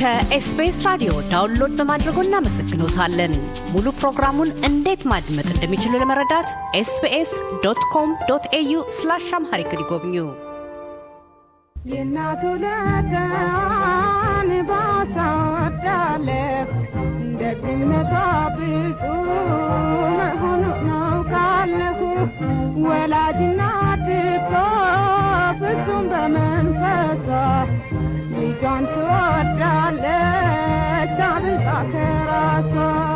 ከኤስቢኤስ ራዲዮ ዳውንሎድ በማድረጎ እናመሰግኖታለን። ሙሉ ፕሮግራሙን እንዴት ማድመጥ እንደሚችሉ ለመረዳት ኤስቢኤስ ዶት ኮም ዶት ኤዩ ስላሽ አምሃሪክ ይጎብኙ። የእናቱ ለዳን ባሳወዳለፍ ደግነቷ ብዙ መሆኑ ናውቃለሁ። ወላጅናት እኮ ፍጹም በመንፈሷ ልጇን ትወዳለች አብልጣ ከራሷ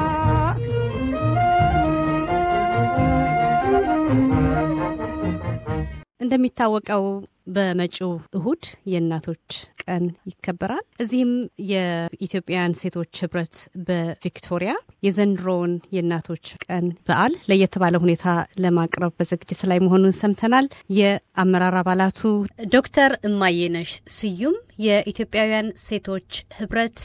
እንደሚታወቀው በመጪው እሁድ የእናቶች ቀን ይከበራል። እዚህም የኢትዮጵያውያን ሴቶች ህብረት በቪክቶሪያ የዘንድሮውን የእናቶች ቀን በዓል ለየት ባለ ሁኔታ ለማቅረብ በዝግጅት ላይ መሆኑን ሰምተናል። የአመራር አባላቱ ዶክተር እማየነሽ ስዩም የኢትዮጵያውያን ሴቶች ህብረት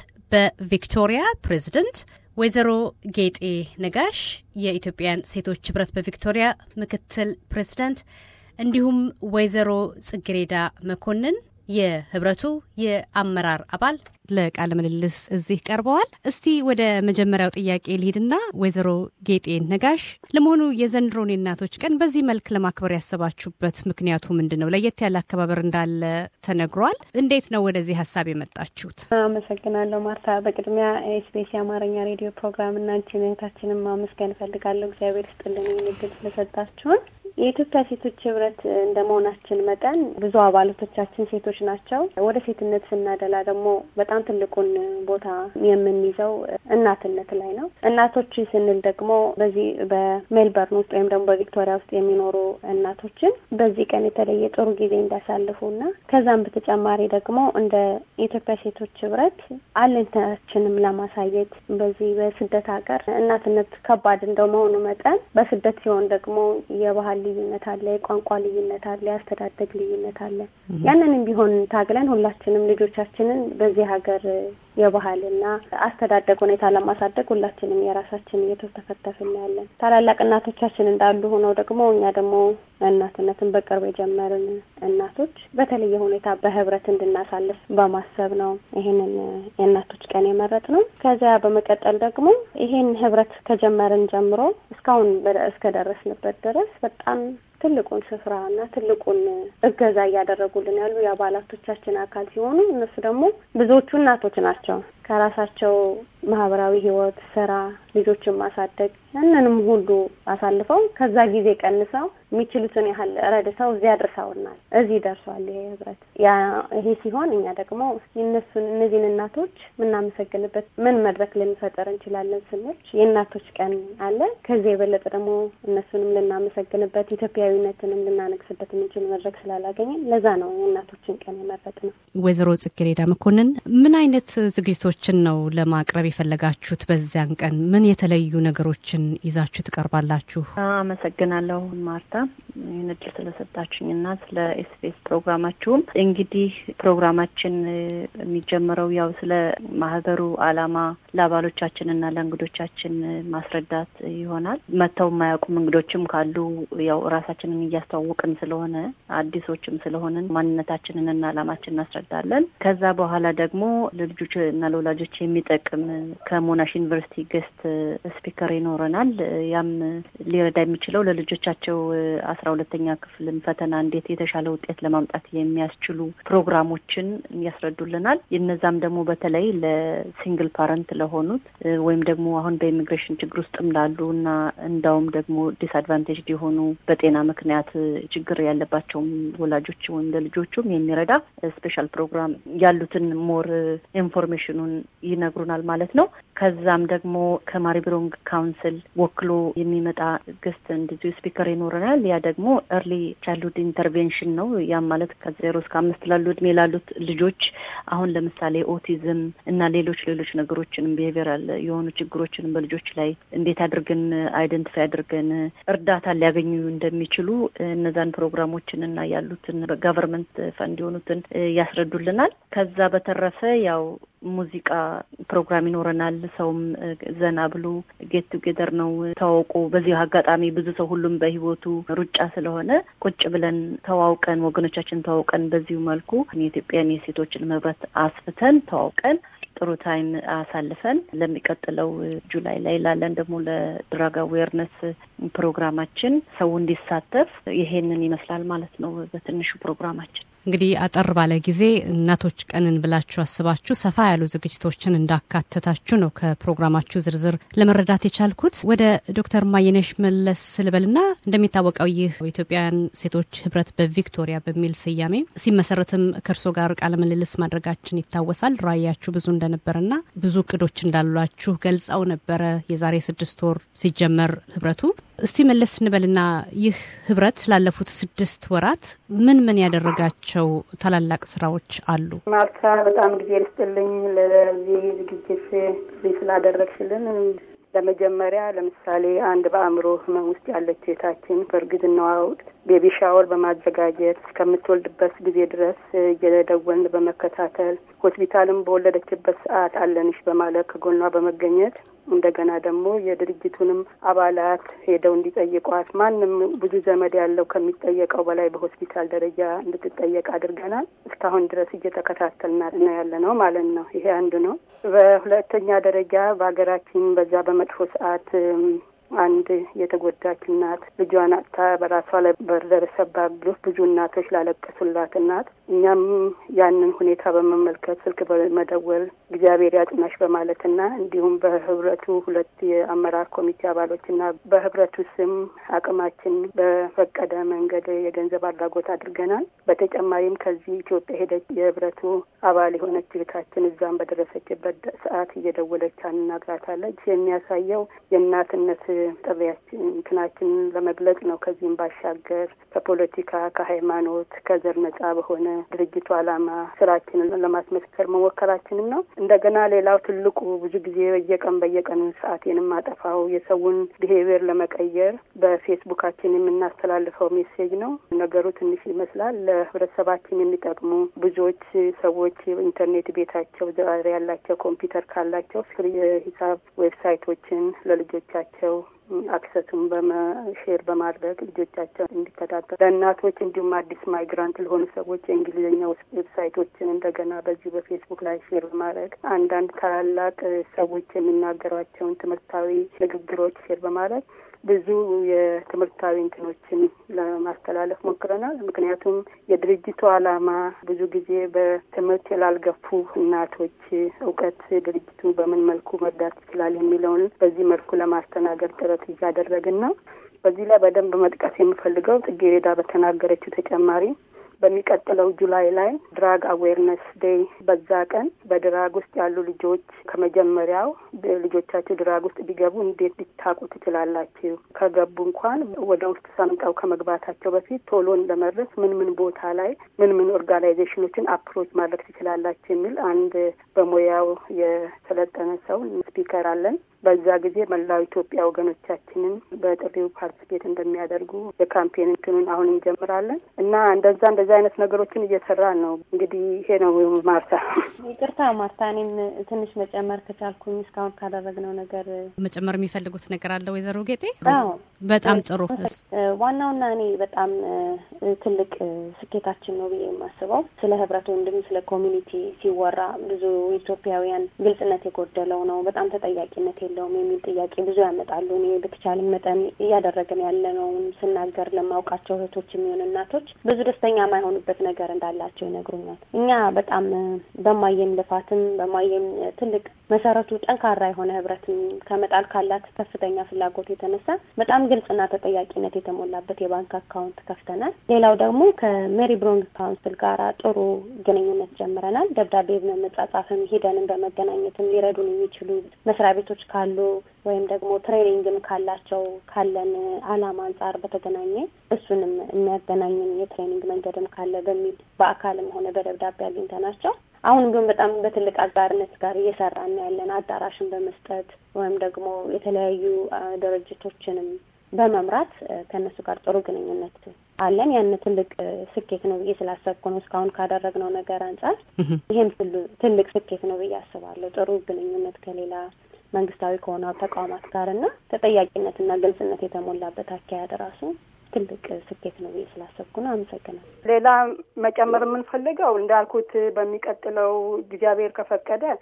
በቪክቶሪያ ፕሬዝደንት፣ ወይዘሮ ጌጤ ነጋሽ የኢትዮጵያውያን ሴቶች ህብረት በቪክቶሪያ ምክትል ፕሬዝዳንት እንዲሁም ወይዘሮ ጽጌሬዳ መኮንን የህብረቱ የአመራር አባል ለቃለ ምልልስ እዚህ ቀርበዋል። እስቲ ወደ መጀመሪያው ጥያቄ ልሂድና ወይዘሮ ጌጤ ነጋሽ፣ ለመሆኑ የዘንድሮን የእናቶች ቀን በዚህ መልክ ለማክበር ያሰባችሁበት ምክንያቱ ምንድን ነው? ለየት ያለ አከባበር እንዳለ ተነግሯል። እንዴት ነው ወደዚህ ሀሳብ የመጣችሁት? አመሰግናለሁ ማርታ። በቅድሚያ ኤስቢኤስ የአማርኛ ሬዲዮ ፕሮግራም እና አንቺን እህታችንን ማመስገን እፈልጋለሁ። እግዚአብሔር ይስጥልን ይህን እድል ስለሰጣችሁን። የኢትዮጵያ ሴቶች ህብረት እንደ መሆናችን መጠን ብዙ አባላቶቻችን ሴቶች ናቸው። ወደ ሴትነት ስናደላ ደግሞ በጣም ትልቁን ቦታ የምንይዘው እናትነት ላይ ነው። እናቶች ስንል ደግሞ በዚህ በሜልበርን ውስጥ ወይም ደግሞ በቪክቶሪያ ውስጥ የሚኖሩ እናቶችን በዚህ ቀን የተለየ ጥሩ ጊዜ እንዲያሳልፉና ከዛም በተጨማሪ ደግሞ እንደ ኢትዮጵያ ሴቶች ህብረት አለኝታችንም ለማሳየት በዚህ በስደት ሀገር እናትነት ከባድ እንደመሆኑ መጠን በስደት ሲሆን ደግሞ የባህል ልዩነት አለ፣ የቋንቋ ልዩነት አለ፣ የአስተዳደግ ልዩነት አለ። ያንንም ቢሆን ታግለን ሁላችንም ልጆቻችንን በዚህ ሀገር የባህልና አስተዳደግ ሁኔታ ለማሳደግ ሁላችንም የራሳችን እየተተፈተፍን ያለን ታላላቅ እናቶቻችን እንዳሉ ሆነው ደግሞ እኛ ደግሞ እናትነትን በቅርብ የጀመርን እናቶች በተለየ ሁኔታ በህብረት እንድናሳልፍ በማሰብ ነው ይሄንን የእናቶች ቀን የመረጥ ነው። ከዚያ በመቀጠል ደግሞ ይሄን ህብረት ከጀመርን ጀምሮ እስካሁን እስከደረስንበት ድረስ በጣም ትልቁን ስፍራ እና ትልቁን እገዛ እያደረጉልን ያሉ የአባላቶቻችን አካል ሲሆኑ እነሱ ደግሞ ብዙዎቹ እናቶች ናቸው። ከራሳቸው ማህበራዊ ህይወት፣ ስራ፣ ልጆችን ማሳደግ ያንንም ሁሉ አሳልፈው ከዛ ጊዜ ቀንሰው የሚችሉትን ያህል ረድተው እዚህ አድርሰውናል። እዚህ ደርሷል ይሄ ህብረት። ያ ይሄ ሲሆን እኛ ደግሞ እስኪ እነሱን እነዚህን እናቶች የምናመሰግንበት ምን መድረክ ልንፈጠር እንችላለን ስንል የእናቶች ቀን አለ። ከዚህ የበለጠ ደግሞ እነሱንም ልናመሰግንበት ኢትዮጵያዊነትንም ልናነግስበት የምንችል መድረክ ስላላገኘን ለዛ ነው የእናቶችን ቀን የመረጥ ነው። ወይዘሮ ጽጌሬዳ መኮንን ምን አይነት ዝግጅቶችን ነው ለማቅረብ የፈለጋችሁት? በዚያን ቀን ምን የተለዩ ነገሮችን ይዛችሁ ትቀርባላችሁ? አመሰግናለሁ ማርታ ይህን እድል ስለሰጣችሁኝና ስለ ኤስቢኤስ ፕሮግራማችሁም። እንግዲህ ፕሮግራማችን የሚጀምረው ያው ስለ ማህበሩ አላማ ለአባሎቻችንና ለእንግዶቻችን ማስረዳት ይሆናል። መጥተው የማያውቁም እንግዶችም ካሉ ያው ራሳችንን እያስተዋወቅን ስለሆነ አዲሶችም ስለሆንን ማንነታችንንና አላማችን እናስረዳለን። ከዛ በኋላ ደግሞ ለልጆች እና ለወላጆች የሚጠቅም ከሞናሽ ዩኒቨርሲቲ ገስት ስፒከር ይኖረናል። ያም ሊረዳ የሚችለው ለልጆቻቸው አስራ ሁለተኛ ክፍልን ፈተና እንዴት የተሻለ ውጤት ለማምጣት የሚያስችሉ ፕሮግራሞችን ያስረዱልናል። እነዛም ደግሞ በተለይ ለሲንግል ፓረንት ለሆኑት ወይም ደግሞ አሁን በኢሚግሬሽን ችግር ውስጥም ላሉ እና እንዳውም ደግሞ ዲስአድቫንቴጅ የሆኑ በጤና ምክንያት ችግር ያለባቸውም ወላጆች ወይም ለልጆቹም የሚረዳ ስፔሻል ፕሮግራም ያሉትን ሞር ኢንፎርሜሽኑን ይነግሩናል ማለት ነው። ከዛም ደግሞ ከማሪብሮንግ ካውንስል ወክሎ የሚመጣ ገስት እንደዚሁ ስፒከር ይኖረናል። ያ ደግሞ ኤርሊ ቻይልድሁድ ኢንተርቬንሽን ነው። ያም ማለት ከዜሮ እስከ አምስት ላሉ እድሜ ላሉት ልጆች አሁን ለምሳሌ ኦቲዝም እና ሌሎች ሌሎች ነገሮችንም ቢሄቪራል የሆኑ ችግሮችንም በልጆች ላይ እንዴት አድርገን አይደንቲፋይ አድርገን እርዳታ ሊያገኙ እንደሚችሉ እነዛን ፕሮግራሞችን እና ያሉትን በጋቨርንመንት ፈንድ የሆኑትን ያስረዱልናል። ከዛ በተረፈ ያው ሙዚቃ ፕሮግራም ይኖረናል። ሰውም ዘና ብሎ ጌት ቱጌደር ነው ተዋውቆ በዚህ አጋጣሚ ብዙ ሰው ሁሉም በህይወቱ ሩጫ ስለሆነ ቁጭ ብለን ተዋውቀን ወገኖቻችን ተዋውቀን በዚሁ መልኩ የኢትዮጵያን የሴቶችን ህብረት አስፍተን ተዋውቀን ጥሩ ታይም አሳልፈን ለሚቀጥለው ጁላይ ላይ ላለን ደግሞ ለድራግ አዌርነስ ፕሮግራማችን ሰው እንዲሳተፍ ይሄንን ይመስላል ማለት ነው በትንሹ ፕሮግራማችን። እንግዲህ አጠር ባለ ጊዜ እናቶች ቀንን ብላችሁ አስባችሁ ሰፋ ያሉ ዝግጅቶችን እንዳካተታችሁ ነው ከፕሮግራማችሁ ዝርዝር ለመረዳት የቻልኩት። ወደ ዶክተር ማየነሽ መለስ ልበልና እንደሚታወቀው ይህ የኢትዮጵያውያን ሴቶች ህብረት በቪክቶሪያ በሚል ስያሜ ሲመሰረትም ከእርሶ ጋር ቃለ ምልልስ ማድረጋችን ይታወሳል። ራዕያችሁ ብዙ እንደነበረና ብዙ እቅዶች እንዳሏችሁ ገልጸው ነበረ የዛሬ ስድስት ወር ሲጀመር ህብረቱ። እስቲ መለስ እንበልና ይህ ህብረት ላለፉት ስድስት ወራት ምን ምን ያደረጋቸው ታላላቅ ስራዎች አሉ? ማርታ በጣም ጊዜ ልስጥልኝ ለዚህ ዝግጅት ስላደረግሽልን። ለመጀመሪያ ለምሳሌ አንድ በአእምሮ ህመም ውስጥ ያለች ሴታችን በእርግዝናዋ ወቅት ቤቢ ሻወር በማዘጋጀት እስከምትወልድበት ጊዜ ድረስ እየደወልን በመከታተል ሆስፒታልም በወለደችበት ሰዓት አለንሽ በማለት ከጎኗ በመገኘት እንደገና ደግሞ የድርጅቱንም አባላት ሄደው እንዲጠይቋት ማንም ብዙ ዘመድ ያለው ከሚጠየቀው በላይ በሆስፒታል ደረጃ እንድትጠየቅ አድርገናል። እስካሁን ድረስ እየተከታተልና ነው ያለ ነው ማለት ነው። ይሄ አንዱ ነው። በሁለተኛ ደረጃ በሀገራችን በዛ በመጥፎ ሰዓት አንድ የተጎዳች እናት ልጇን አጥታ በራሷ ላይ በደረሰባት ግፍ ብዙ እናቶች ላለቀሱላት እናት እኛም ያንን ሁኔታ በመመልከት ስልክ በመደወል እግዚአብሔር ያጽናሽ በማለትና እንዲሁም በህብረቱ ሁለት የአመራር ኮሚቴ አባሎችና በህብረቱ ስም አቅማችን በፈቀደ መንገድ የገንዘብ አድራጎት አድርገናል። በተጨማሪም ከዚህ ኢትዮጵያ ሄደች የህብረቱ አባል የሆነች እህታችን እዛም በደረሰችበት ሰዓት እየደወለች አናግራታለች። የሚያሳየው የእናትነት ጥሪያችን እንትናችንን ለመግለጽ ነው። ከዚህም ባሻገር ከፖለቲካ ከሃይማኖት፣ ከዘር ነጻ በሆነ ድርጅቱ ዓላማ ስራችንን ለማስመስከር መሞከራችንም ነው። እንደገና ሌላው ትልቁ ብዙ ጊዜ በየቀን በየቀኑ ሰዓቴንም አጠፋው የሰውን ብሄቪየር ለመቀየር በፌስቡካችን የምናስተላልፈው ሜሴጅ ነው። ነገሩ ትንሽ ይመስላል። ለህብረተሰባችን የሚጠቅሙ ብዙዎች ሰዎች ኢንተርኔት ቤታቸው ዛሬ ያላቸው ኮምፒውተር ካላቸው ፍሪ የሂሳብ ዌብሳይቶችን ለልጆቻቸው አክሰሱን በመሼር በማድረግ ልጆቻቸው እንዲከታተሉ ለእናቶች እንዲሁም አዲስ ማይግራንት ለሆኑ ሰዎች የእንግሊዝኛ ዌብሳይቶችን እንደገና በዚሁ በፌስቡክ ላይ ሼር በማድረግ አንዳንድ ታላላቅ ሰዎች የሚናገሯቸውን ትምህርታዊ ንግግሮች ሼር በማድረግ ብዙ የትምህርታዊ እንትኖችን ለማስተላለፍ ሞክረናል። ምክንያቱም የድርጅቱ ዓላማ ብዙ ጊዜ በትምህርት ላልገፉ እናቶች እውቀት ድርጅቱ በምን መልኩ መርዳት ይችላል የሚለውን በዚህ መልኩ ለማስተናገድ ጥረት እያደረግን ነው። በዚህ ላይ በደንብ መጥቀስ የምፈልገው ጽጌረዳ በተናገረችው ተጨማሪ በሚቀጥለው ጁላይ ላይ ድራግ አዌርነስ ዴይ በዛ ቀን በድራግ ውስጥ ያሉ ልጆች ከመጀመሪያው ልጆቻቸው ድራግ ውስጥ ቢገቡ እንዴት ሊታቁ ትችላላችሁ? ከገቡ እንኳን ወደ ውስጥ ሰምጠው ከመግባታቸው በፊት ቶሎን ለመድረስ ምን ምን ቦታ ላይ ምን ምን ኦርጋናይዜሽኖችን አፕሮች ማድረግ ትችላላችሁ የሚል አንድ በሙያው የሰለጠነ ሰው ስፒከር አለን። በዛ ጊዜ መላው ኢትዮጵያ ወገኖቻችንን በጥሪው ፓርቲስፔት እንደሚያደርጉ የካምፔን እንትኑን አሁን እንጀምራለን እና እንደዛ እንደዛ አይነት ነገሮችን እየሰራን ነው። እንግዲህ ይሄ ነው ማርታ። ይቅርታ ማርታ፣ እኔም ትንሽ መጨመር ከቻልኩኝ እስካሁን ካደረግነው ነገር መጨመር የሚፈልጉት ነገር አለ ወይዘሮ ጌጤ? አዎ በጣም ጥሩ። ዋናውና እኔ በጣም ትልቅ ስኬታችን ነው ብዬ የማስበው ስለ ህብረቱ እንዲሁም ስለ ኮሚኒቲ ሲወራ ብዙ ኢትዮጵያውያን ግልጽነት የጎደለው ነው፣ በጣም ተጠያቂነት የለውም የሚል ጥያቄ ብዙ ያመጣሉ። እኔ በተቻለ መጠን እያደረግን ያለነውን ስናገር ለማውቃቸው እህቶች የሚሆን እናቶች ብዙ ደስተኛ የማይሆኑበት ነገር እንዳላቸው ይነግሩኛል። እኛ በጣም በማየን ልፋትም በማየን ትልቅ መሰረቱ ጠንካራ የሆነ ህብረትን ከመጣል ካላት ከፍተኛ ፍላጎት የተነሳ በጣም ግልጽና ተጠያቂነት የተሞላበት የባንክ አካውንት ከፍተናል። ሌላው ደግሞ ከሜሪ ብሮንግ ካውንስል ጋር ጥሩ ግንኙነት ጀምረናል። ደብዳቤ በመጻጻፍም ሂደንም በመገናኘትም ሊረዱን የሚችሉ መስሪያ ቤቶች ካሉ ወይም ደግሞ ትሬኒንግም ካላቸው ካለን አላማ አንጻር በተገናኘ እሱንም የሚያገናኝን የትሬኒንግ መንገድም ካለ በሚል በአካልም ሆነ በደብዳቤ አግኝተናቸው አሁን ግን በጣም በትልቅ አጋርነት ጋር እየሰራን ያለን አዳራሽን በመስጠት ወይም ደግሞ የተለያዩ ድርጅቶችንም በመምራት ከእነሱ ጋር ጥሩ ግንኙነት አለን። ያን ትልቅ ስኬት ነው ብዬ ስላሰብኩ ነው እስካሁን ካደረግነው ነገር አንጻር ይህም ትልቅ ስኬት ነው ብዬ አስባለሁ። ጥሩ ግንኙነት ከሌላ መንግስታዊ ከሆነ ተቋማት ጋር እና ተጠያቂነትና ግልጽነት የተሞላበት አካሄድ ራሱ ትልቅ ስኬት ነው ብዬ ስላሰብኩ ነው። አመሰግናለሁ። ሌላ መጨመር የምንፈልገው እንዳልኩት በሚቀጥለው እግዚአብሔር ከፈቀደ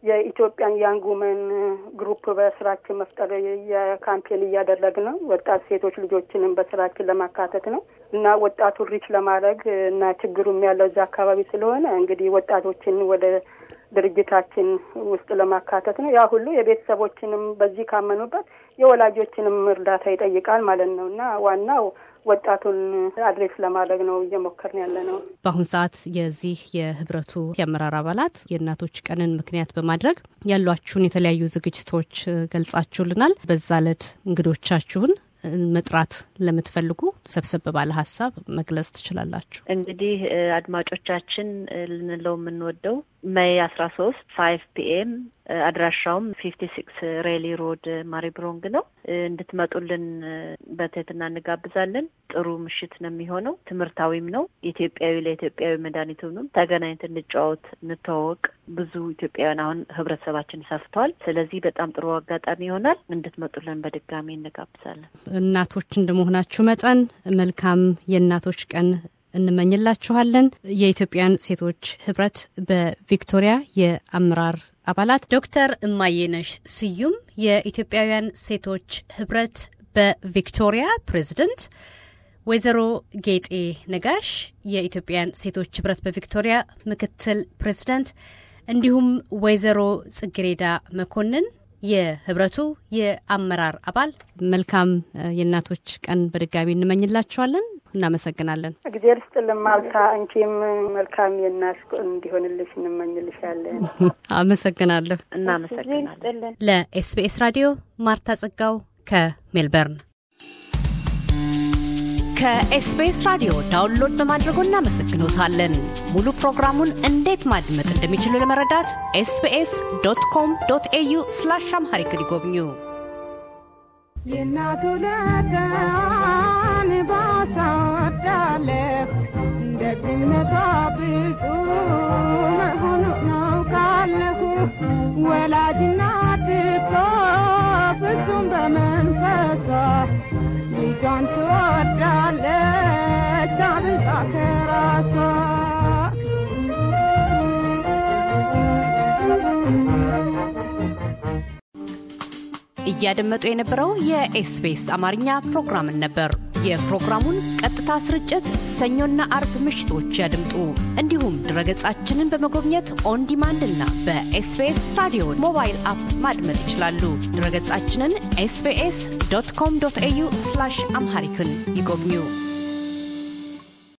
የኢትዮጵያን ያንግ ውመን ግሩፕ በስራችን መፍጠር የካምፔን እያደረግን ነው። ወጣት ሴቶች ልጆችንም በስራችን ለማካተት ነው እና ወጣቱን ሪች ለማድረግ እና ችግሩም ያለው እዛ አካባቢ ስለሆነ እንግዲህ ወጣቶችን ወደ ድርጅታችን ውስጥ ለማካተት ነው። ያ ሁሉ የቤተሰቦችንም በዚህ ካመኑበት የወላጆችንም እርዳታ ይጠይቃል ማለት ነው እና ዋናው ወጣቱን አድሬስ ለማድረግ ነው እየሞከርን ያለ ነው። በአሁን ሰዓት የዚህ የህብረቱ የአመራር አባላት የእናቶች ቀንን ምክንያት በማድረግ ያሏችሁን የተለያዩ ዝግጅቶች ገልጻችሁልናል። በዛ ዕለት እንግዶቻችሁን መጥራት ለምትፈልጉ ሰብሰብ ባለ ሀሳብ መግለጽ ትችላላችሁ። እንግዲህ አድማጮቻችን ልንለው የምንወደው ሜይ አስራ ሶስት ፋይቭ ፒኤም አድራሻውም ፊፍቲ ሲክስ ሬሊ ሮድ ማሪብሮንግ ነው። እንድትመጡልን በትህትና እንጋብዛለን። ጥሩ ምሽት ነው የሚሆነው። ትምህርታዊም ነው። ኢትዮጵያዊ ለኢትዮጵያዊ መድኃኒቱንም ተገናኝተን እንጫወት፣ እንተዋወቅ። ብዙ ኢትዮጵያውያን አሁን ህብረተሰባችን ሰፍተዋል። ስለዚህ በጣም ጥሩ አጋጣሚ ይሆናል። እንድትመጡልን በድጋሚ እንጋብዛለን። እናቶች እንደመሆናችሁ መጠን መልካም የእናቶች ቀን እንመኝላችኋለን። የኢትዮጵያን ሴቶች ህብረት በቪክቶሪያ የአመራር አባላት ዶክተር እማየነሽ ስዩም የኢትዮጵያውያን ሴቶች ህብረት በቪክቶሪያ ፕሬዝደንት፣ ወይዘሮ ጌጤ ነጋሽ የኢትዮጵያን ሴቶች ህብረት በቪክቶሪያ ምክትል ፕሬዝደንት፣ እንዲሁም ወይዘሮ ጽጌሬዳ መኮንን የህብረቱ የአመራር አባል መልካም የእናቶች ቀን በድጋሚ እንመኝላችኋለን። እናመሰግናለን። እግዜር ስጥልን ማልታ፣ አንቺም መልካም የእናት እንዲሆንልሽ እንመኝልሻለን። አመሰግናለሁ። እናመሰግናለን። ለኤስቢኤስ ራዲዮ ማርታ ጸጋው ከሜልበርን። ከኤስቢኤስ ራዲዮ ዳውንሎድ በማድረጎ እናመሰግኖታለን። ሙሉ ፕሮግራሙን እንዴት ማድመጥ እንደሚችሉ ለመረዳት ኤስቢኤስ ዶት ኮም ዶት ኤዩ ስላሽ አምሃሪክ ይጎብኙ። የእናቱ ለዳን ባሳወዳለሁ ደግነቷ ብዙ መሆኑ ናውቃለሁ። ወላጅናት እኮ ፍጹም በመንፈሷ ልጇን ትወዳለች አብልጣ ከራሷ እያደመጡ የነበረው የኤስቢኤስ አማርኛ ፕሮግራምን ነበር። የፕሮግራሙን ቀጥታ ስርጭት ሰኞና አርብ ምሽቶች ያድምጡ። እንዲሁም ድረገጻችንን በመጎብኘት ኦን ዲማንድ እና በኤስቢኤስ ራዲዮ ሞባይል አፕ ማድመጥ ይችላሉ። ድረገጻችንን ኤስቢኤስ ዶት ኮም ዶት ኤዩ አምሃሪክን ይጎብኙ።